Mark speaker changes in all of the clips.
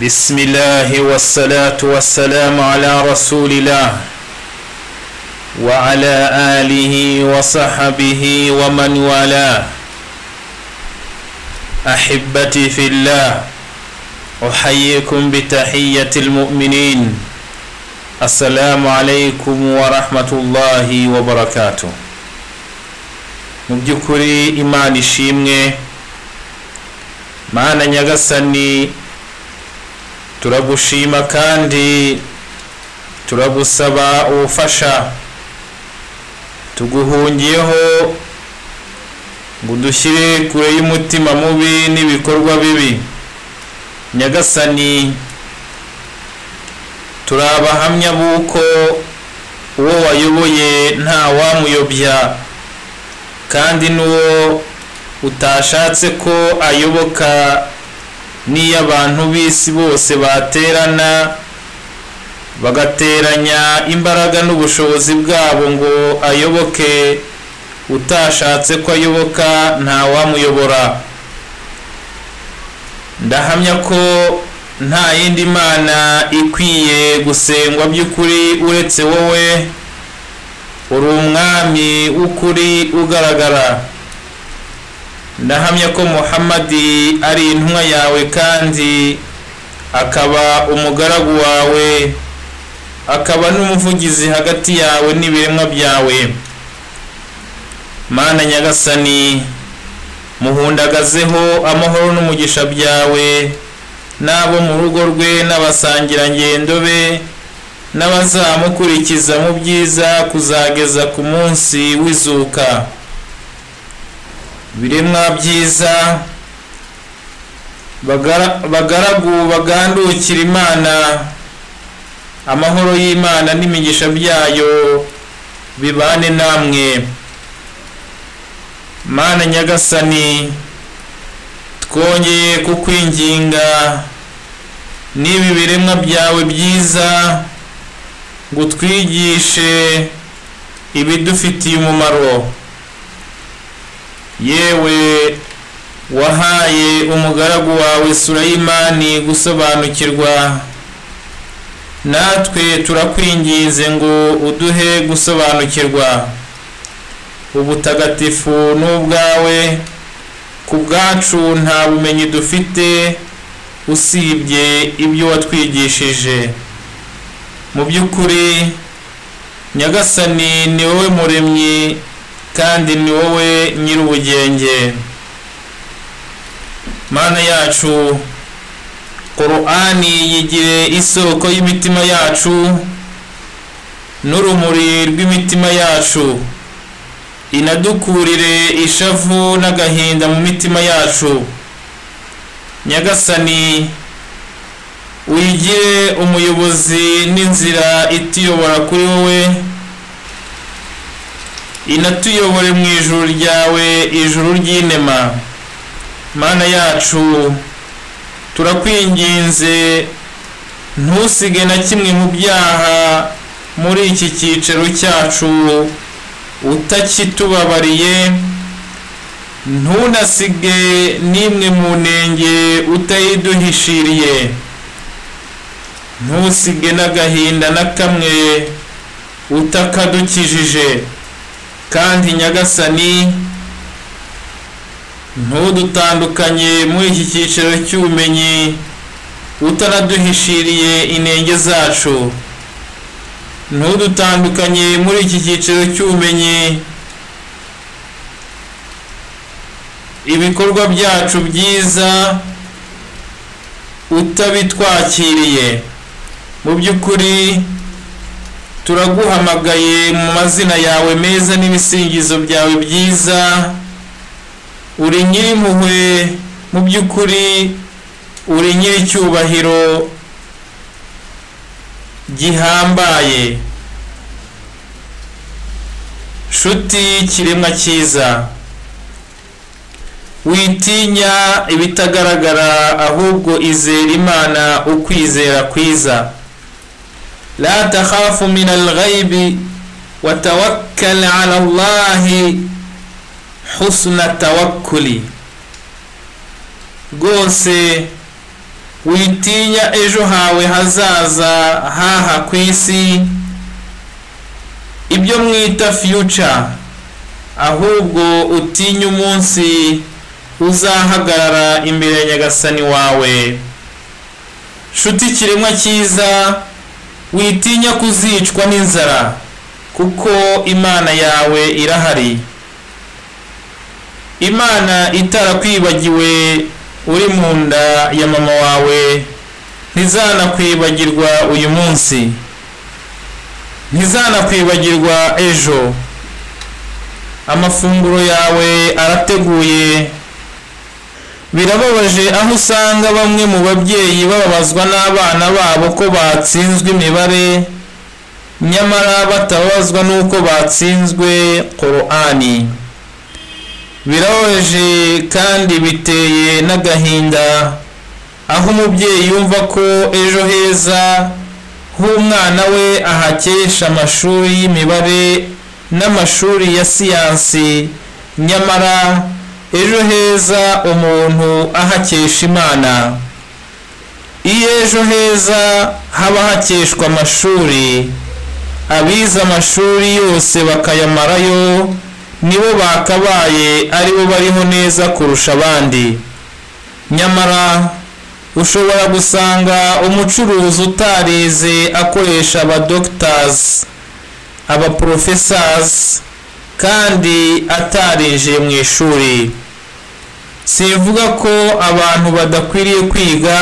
Speaker 1: بسم الله والصلاة والسلام على رسول الله وعلى آله وصحبه ومن والاه أحبتي في الله أحييكم بتحية المؤمنين السلام عليكم ورحمة الله وبركاته mu by'ukuri imana ishimwe mana nyagasani turagushima kandi turagusaba ubufasha tuguhungiyeho ngo udushyire kure y'umutima mubi n'ibikorwa bibi nyagasani turi abahamya b'uko uwo wayoboye nta wamuyobya kandi n'uwo utashatse ko ayoboka n'iyo abantu b'isi bose baterana bagateranya imbaraga n'ubushobozi bwabo ngo ayoboke utashatse ko ayoboka ntawamuyobora ndahamya ko nta yindi mana ikwiye gusengwa by'ukuri uretse wowe uri umwami w'ukuri ugaragara ndahamya ko muhammadi ari intumwa yawe kandi akaba umugaragu wawe akaba n'umuvugizi hagati yawe n'ibiremwa byawe mana nyagasani muhundagazeho amahoro n'umugisha byawe n'abo mu rugo rwe n'abasangirangendo be n'abazamukurikiza mu byiza kuzageza ku munsi w'izuka biremwa byiza bagaragu bagandukira imana amahoro y'imana n'imigisha byayo bibane namwe mana nyagasani twongeye kukwinginga n'ibi biremwa byawe byiza ngo utwigishe ibidufitiye umumaro yewe wahaye umugaragu wawe surayimani gusobanukirwa natwe turakwinginze ngo uduhe gusobanukirwa ubutagatifu ni ubwawe ku bwacu nta bumenyi dufite usibye ibyo watwigishije mu by'ukuri nyagasani ni wowe muremyi kandi ni wowe nyir'ubugenge mana yacu korani yigire isoko y'imitima yacu n'urumuri rw'imitima yacu inadukurire ishavu n'agahinda mu mitima yacu nyagasani uyigire umuyobozi n'inzira ituyobora kuri wowe inatuyobore mu ijuru ryawe ijuru ry'inema mana yacu turakwinginze ntusige na kimwe mu byaha muri iki cyiciro cyacu utakitubabariye ntunasige n'imwe mu ntenge utayiduhishiriye ntusige n'agahinda na kamwe utakadukijije kandi nyagasani ntudutandukanye muri iki cyiciro cy'ubumenyi utanaduhishiriye intenge zacu ntudutandukanye muri iki cyiciro cy'ubumenyi ibikorwa byacu byiza utabitwakiriye mu by'ukuri turaguhamagaye mu mazina yawe meza n'ibisingizo byawe byiza uri nyir'impuhwe mu by'ukuri uri nyir'icyubahiro gihambaye nshuti kiremwa cyiza witinya ibitagaragara ahubwo izera imana ukwizera kwiza لا تخاف من الغيب وتوكل على الله حسن التوكل rwose witinya ejo hawe hazaza haha ku isi ibyo mwita future ahubwo utinye umunsi uzahagarara imbere ya nyagasani wawe shuti kiremwa cyiza witinya kuzicwa n'inzara kuko imana yawe irahari imana itarakwibagiwe uri mu nda ya mama wawe ntizanakwibagirwa uyu munsi ntizanakwibagirwa ejo amafunguro yawe arateguye birababaje aho usanga bamwe mu babyeyi bababazwa n'abana babo ko batsinzwe imibare nyamara batababazwa n'uko batsinzwe korani birababaje kandi biteye n'agahinda aho umubyeyi yumva ko ejo heza h'umwana we ahakesha amashuri y'imibare n'amashuri ya siyansi nyamara ejo heza umuntu ahakesha imana iyo ejo heza haba hakeshwa amashuri abize amashuri yose bakayamarayo nibo bakabaye aribo bariho neza kurusha abandi nyamara ushobora gusanga umucuruzi utarize akoresha abadogitazi abaporofesazi kandi atarinjiye mu ishuri simvuga ko abantu badakwiriye kwiga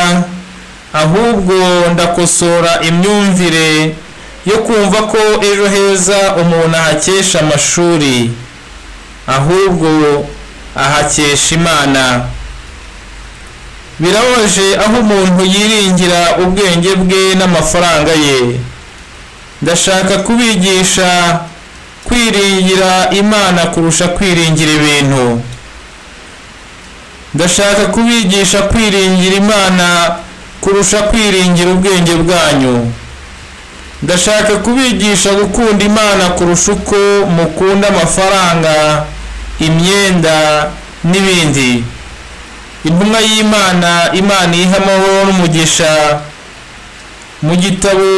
Speaker 1: ahubwo ndakosora imyumvire yo kumva ko ejo heza umuntu ahakesha amashuri ahubwo ahakesha imana birababaje aho umuntu yiringira ubwenge bwe n'amafaranga ye ndashaka kubigisha kwiringira imana kurusha kwiringira ibintu ndashaka kubigisha kwiringira imana kurusha kwiringira ubwenge bwanyu ndashaka kubigisha gukunda imana kurusha uko mukunda amafaranga imyenda n'ibindi intumwa y'imana imana iha amahoro n'umugisha mu gitabo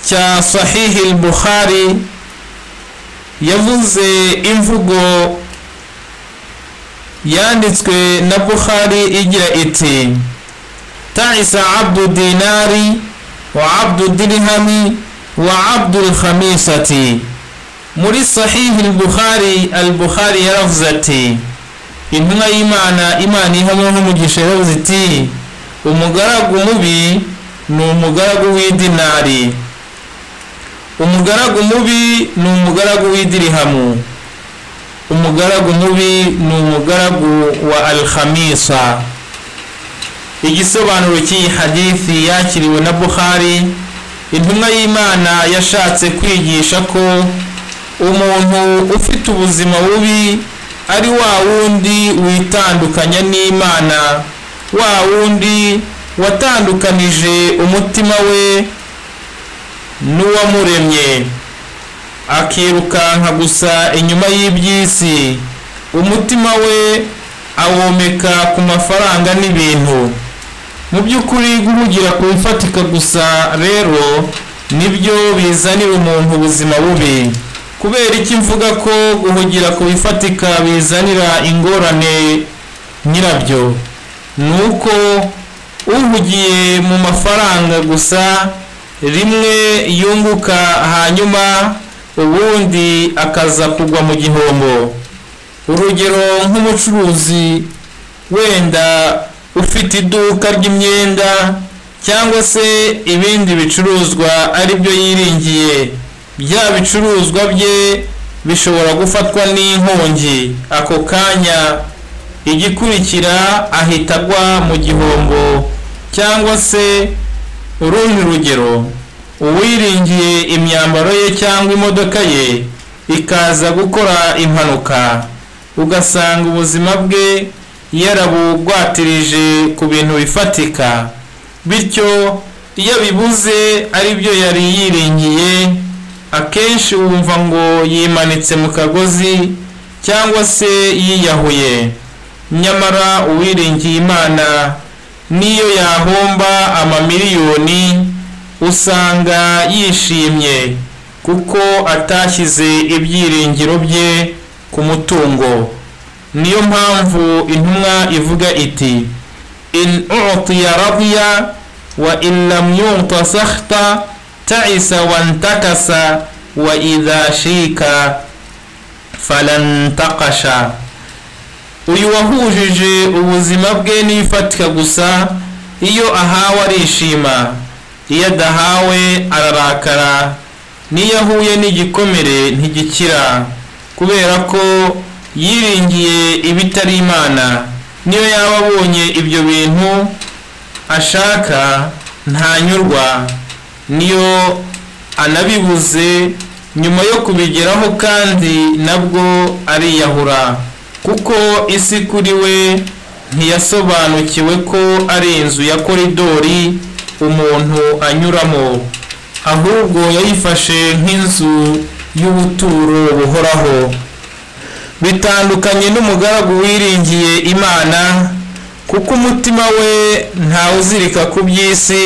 Speaker 1: cya sahihi buhari yavuze imvugo yanditswe na buhari igira iti taisa abdu dinari wa abdu dirihami wa abdu khamisati muri sahihi buhari al buhari yaravuze ati intumwa y'imana imana ihamwe nk'umugisha yaravuze iti umugaragu mubi ni umugaragu w'idinari umugaragu mubi ni umugaragu w'idirihamu umugaragu mubi ni umugaragu wa alhamisa igisobanuro cy'iyi hadithi yakiriwe na buhari intumwa y'imana yashatse kwigisha ko umuntu ufite ubuzima bubi ari wa wundi witandukanya n'imana wa wundi watandukanije umutima we n'uwamuremye akirukanka gusa inyuma y'iby'isi umutima we awomeka ku mafaranga n'ibintu mu by'ukuri guhugira ku bifatika gusa rero nibyo bizanira umuntu ubuzima bubi kubera iki mvuga ko guhugira ku bifatika bizanira ingorane nyirabyo ni uko uhugiye mu mafaranga gusa rimwe yunguka hanyuma ubundi akaza kugwa mu gihombo urugero nk'umucuruzi wenda ufite iduka ry'imyenda cyangwa se ibindi bicuruzwa ari byo yiringiye bya bicuruzwa bye bishobora gufatwa n'inkongi ako kanya igikurikira ahita agwa mu gihombo cyangwa se urundi rugero uwiringiye imyambaro ye cyangwa imodoka ye ikaza gukora impanuka ugasanga ubuzima bwe yarabugwatirije ku bintu bifatika bityo iyo abibuze aribyo yari yiringiye akenshi wumva ngo yimanitse mu kagozi cyangwa se yiyahuye nyamara uwiringiye imana n'iyo yahomba amamiliyoni usanga yishimye kuko atashyize ibyiringiro bye ku mutungo niyo mpamvu intumwa ivuga iti in utiya radiya wa in lam yuta sakhta taisa wantakasa wa idha shika falantakasha uyu wahujije ubuzima bwe n'ibifatika gusa iyo ahawe arishima iyo adahawe ararakara n'iyo ahuye n'igikomere ntigikira kubera ko yiringiye ibitari imana niyo yaba abonye ibyo bintu ashaka ntanyurwa niyo anabibuze nyuma yo kubigeraho kandi nabwo ariyahura kuko isi kuri we ntiyasobanukiwe ko ari inzu ya koridori umuntu anyuramo ahubwo yayifashe nk'inzu y'ubuturo buhoraho bitandukanye n'umugaragu wiringiye imana kuko umutima we ntawuzirika ku by'isi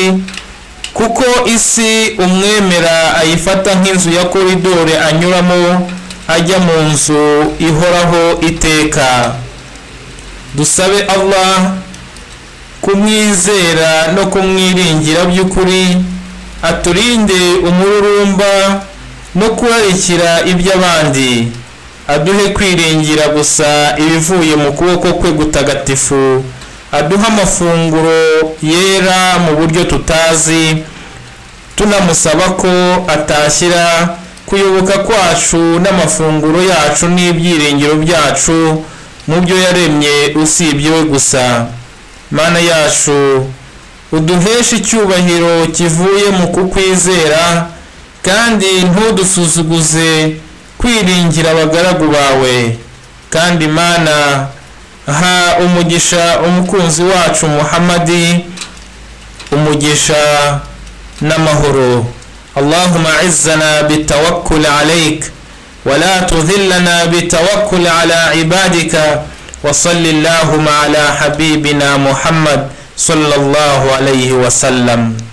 Speaker 1: kuko isi umwemera ayifata nk'inzu ya koridore anyuramo ajya mu nzu ihoraho iteka dusabe allah kumwizera no kumwiringira by'ukuri aturinde umururumba no kurarikira iby'abandi aduhe kwiringira gusa ibivuye mu kuboko kwe gutagatifu aduhe amafunguro yera mu buryo tutazi tunamusaba ko atashyira kuyoboka kwacu n'amafunguro yacu n'ibyiringiro byacu mu byo yaremye usibye we gusa mana yacu uduheshe icyubahiro kivuye mu kukwizera kandi ntudusuzuguze kwiringira abagaragu bawe kandi mana ha umugisha umukunzi wacu muhammadi umugisha n'amahoro اللهم عزنا بالتوكل عليك ولا تذلنا بالتوكل على عبادك وصل اللهم على حبيبنا محمد صلى الله عليه وسلم